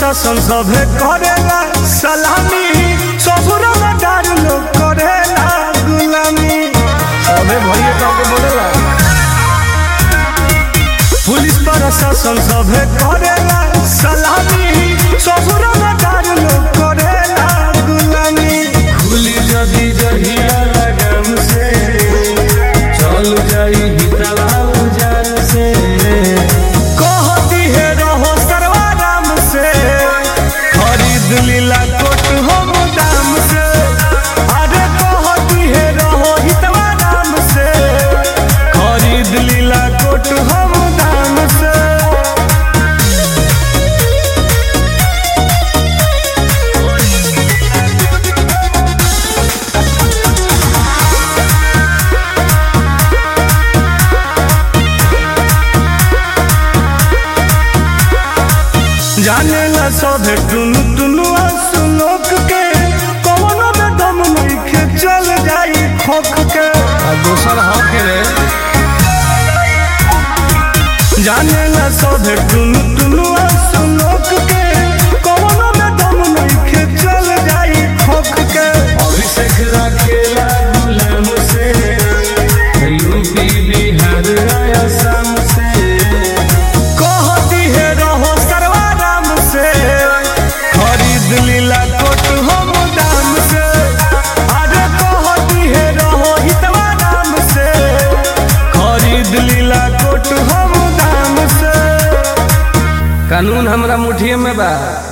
प्रशासन सभे करेला सलामी ससुर डार लोग करेला गुलामी सभे भैया काके बोलेला पुलिस प्रशासन सभे करेला सलामी ससुर डार लोग करेला गुलामी खुली जदी जहिया लगन से चल जाई हितला उजान से कहती है रहो सर्वाराम से खरीद लीला कोट हम दाम से अरे कहती है रहो हितवाराम से खरीद लीला कोट हम दाम से जाने ला सभे टुनु टुनु सुनोक के कवनो में दम नइखे चल जाई खोख के आ दोसर हक रे जाने ला सभे टुनु टुनु सुनोक के कवनो में दम नइखे चल जाई खोख के अभिषेक राखेला गुलाम से यूपी बिहार असम से कहती है रहो सर्वाराम से खरीद लीला कोट हम दाम से अरे कहती है रहो हितवाराम से खरीद लीला कोट हम दाम से कानून हमरा मुठिए में बा